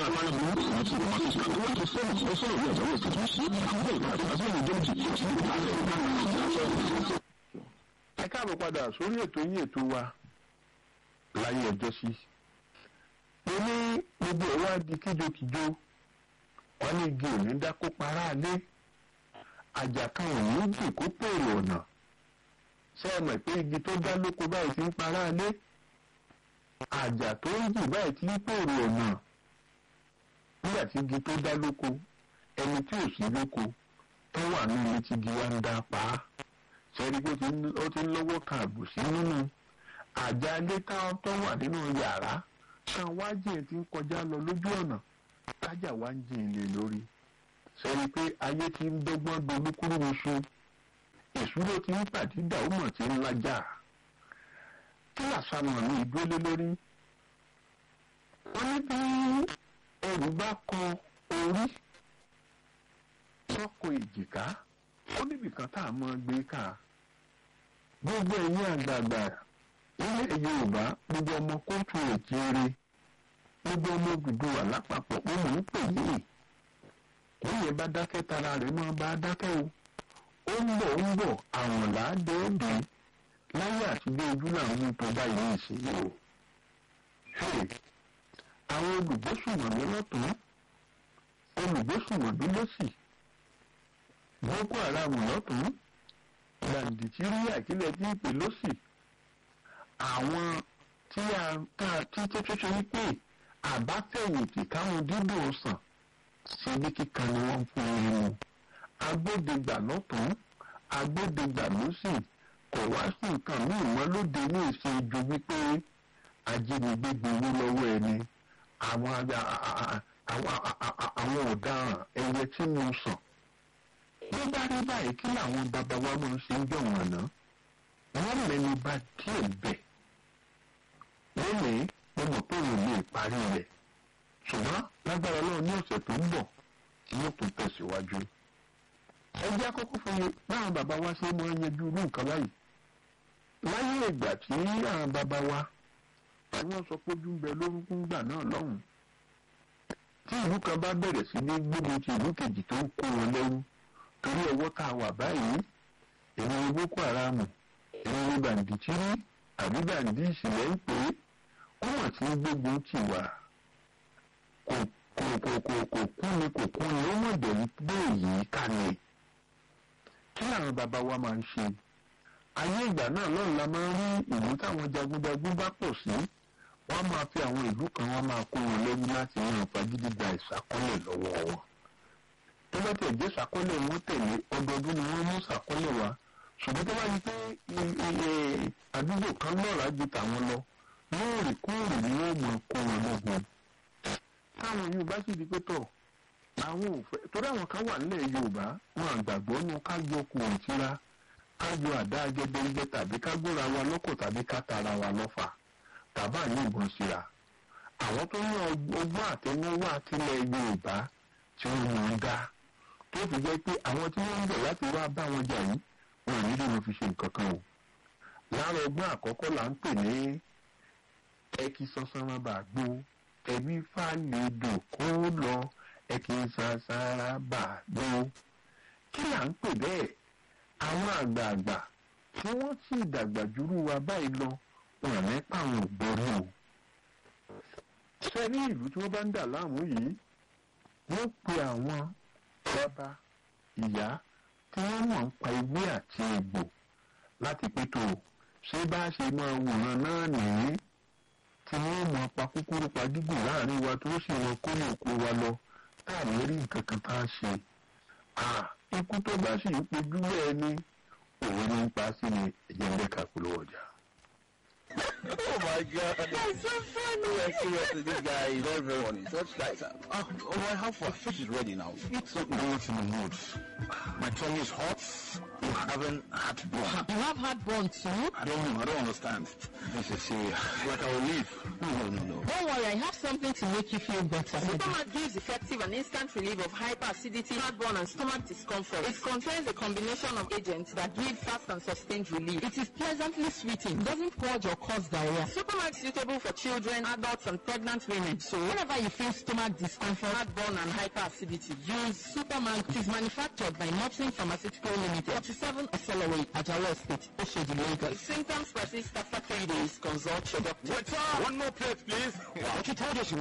fún apá náà mú àwọn tí wọ́n ti sọ àwọn tó sọ̀rọ̀ sọ̀rọ̀ sọ̀rọ̀ ní ọ̀jọ̀ wọ́n ti sí àwọn ìpàdé àti àwọn ìjọ́jì tí wọ́n ti ẹ káàbọ̀ padà sórí ètò yín ètò wa láyé ọjọ́ sí. mo ní gbogbo ẹ̀ wá di kíjokíjo wọn ní igi òní dákó para alé àjà kan ò ní jì kó pèrè ọ̀nà ṣé ẹ mọ̀ pé igi tó dá lóko báyìí ti ń para alé àjà tó ń jì báyìí ti ń pèrè ọ̀nà nígbà tí igi tó dá lóko ẹni tí ò sí lóko tó wà ní ilé tí igi wa ń dá pa á sẹ́ni pé ó ti ń lọ́wọ́ kan àbùsí nínú àjà ilé táwọn tó wà nínú yàrá kan wájú ẹ̀ ti ń kọjá lọ lójú ọ̀nà kájà wá ń jìn lé lórí sẹ́ni pé ayé ti ń dọ́gbọ́n dolúkúrú oṣù ìṣúró ti ń pàdídà ó mọ̀ tí ń lájà kí làṣàmọ̀ ní ìdúró lórí wọ́n ní bí ẹrù bá kọ orí sọ́kò èjìká ó níbìkan tá a máa gbé ká gbogbo ẹ̀yin àgbààgbà nílẹ̀ yorùbá gbogbo ọmọ kóòtù òjìire gbogbo ọmọ Odùduwà lápapọ̀ ó mọ̀ ń pè yìí lóye bá dákẹ́ tara rẹ̀ máa bá dákẹ́ o ó ń bọ̀ ń bọ̀ àwọn làádé òde láyé àti bí ojú làwọn ń tó báyìí ní ìsinyìí o àwọn olùgbésùmọ̀mí lọ́tún olùgbésùmọ̀mí lọ́sì boko haram lọ́tún gbàǹdìtì rí àkílẹ̀ tí ń pè lọ́sì àwọn tí a ká tí tó tó ṣe wípé àbáfẹ̀yìntì káwọn dídò sàn ṣe ní kíkan ni wọ́n ń fún un mu agbódegbà lọ́tún agbódegbà lọ́sì kò wá sí nǹkan míì mọ́ lóde ní ìṣèjú wípé ajínigbé gbowó lọ́wọ́ ẹni àwọn àwọn ọ̀daràn ẹyẹ tí mo sàn bí bá rí báyìí kí làwọn bàbá wa máa ń ṣe ń jọ̀wọ́n àná wọ́n mẹ́nu bà díẹ̀ bẹ̀ wọ́n ní mo mọ̀ pé òun lè parí rẹ̀ ṣùgbọ́n lágbára náà ní ọ̀sẹ̀ tó ń bọ̀ wọ́n tún tẹ̀síwájú. ẹ jẹ́ àkọ́kọ́ fún mi báwọn bàbá wa ṣe máa ń yanjú irú nǹkan báyìí láyé ìgbà tí àwọn bàbá wa àwọn sọ pé ojú ń bẹ lórúkú ńgbà náà lọ́hùn tí ìlú kan bá bẹ̀rẹ̀ sí ní gbógun ti ìlú kejì tó ń kó wọn lẹ́rú torí ọwọ́ tá a wà báyìí èmi ni boko haram èmi ni bàǹdìtìrí àbí bàǹdì ìsìlẹ̀ ń pè é wọ́n wọ́n ti ń gbógun tì wá kò kò kò kò kò kú ni kò kú ni ó mọ̀ dẹ̀ gbé èyí ká ni kí làwọn bàbá wa máa ń ṣe ayé ìgbà náà lọ́run la máa ń rí ìlú táwọn jagunjagun bá pọ̀ sí wọ́n máa fi àwọn ìlú kan wọ́n máa kó wọn lẹ́rú láti yan fagídí gba ìṣàkọ́lẹ̀ lọ́wọ́ wọn tó bá tẹ̀ jẹ́ ṣàkọọ́lẹ̀ wọn tẹ̀lé ọdọọdún ni wọ́n mú ṣàkọọ́lẹ̀ wá ṣùgbọ́n tó bá yí pé àdúgbò kan lọ́ra ju tàwọn lọ lóòrèkóòrè ni wọ́n mọ̀ kó wọn lọ́gbọ̀n. táwọn yorùbá sì di pé tọ̀ àwọn òfẹ́ torí àwọn kan wà nílẹ̀ yorùbá wọn àgbàgbọ́ nu ká yọ kùn tíra ká yọ àdá agẹdẹgbẹ tàbí ká gbóra wa lọ́kọ̀ tàbí ká tara wa lọ́fà tàbá ní ìbọn síra àwọn tó ní ọgbọ́n àtẹnuwá àtìlẹ̀ yorùbá tí wọ́n mọ̀ ń dá tó fi jẹ́ pé àwọn tí wọ́n ń bọ̀ láti wá bá wọn jà yìí wọn ò nílò wọn fi ṣe nǹkan kan o. lára ọgbọ́n àkọ́kọ́ là ń pè ní ẹkí sánsanra bà gbó ẹbí fàlejò kó lọ ẹkí sánsanra bà gbó. kí là ń pè bẹ́ẹ̀ àwọn àgbààgbà tí wọ́n sì dàgbà jùlọ wa báyìí lọ wọn àmì pàwọn ògbórí o. sẹ́ni ìlú tí wọ́n bá ń dà láàmú yìí wọ́n pe àwọn bàbá ìyá tí wọ́n mọ̀ ń pa ewé àti egbò láti pétò ṣé bá ṣe máa wòran náà nìyí tí wọ́n mọ̀ pa kúkúrú pa gígùn láàrin wa tó sì wọn kó ní òkú wa lọ táàmì rí nǹkan kan tá a ṣe. ikú tó bá sì ń pojú bẹ́ẹ̀ ni òun ní pa sí ni ẹ̀jẹ̀ ń bẹ́ kakú lọ́wọ́ ọjà. oh my god. That's so funny. Yeah, seriously, this guy is very, very funny. Such guys. Uh, oh, oh, how far? Fish is ready now. Eat something. I'm not in the mood. My tongue is hot. You haven't heartburn. You have heartburn too? I don't know. I don't understand. This is serious. Like I will leave. No, no, no, no. Don't worry, I have something to make you feel better. Supermat gives effective and instant relief of hyperacidity, heartburn, and stomach discomfort. It contains a combination of agents that give fast and sustained relief. It is pleasantly sweeting, doesn't purge or cause diarrhea. Supermat is suitable for children, adults, and pregnant women. So whenever you feel stomach discomfort, Heartburn and hyperacidity. use Superman. It is manufactured by Mopsin Pharmaceutical Limited, 47 Accelerate, Ajawa State, Oshodi, If Lagos. symptoms persist after three days, consult your doctor. Waiter! One more plate, please. But you told us you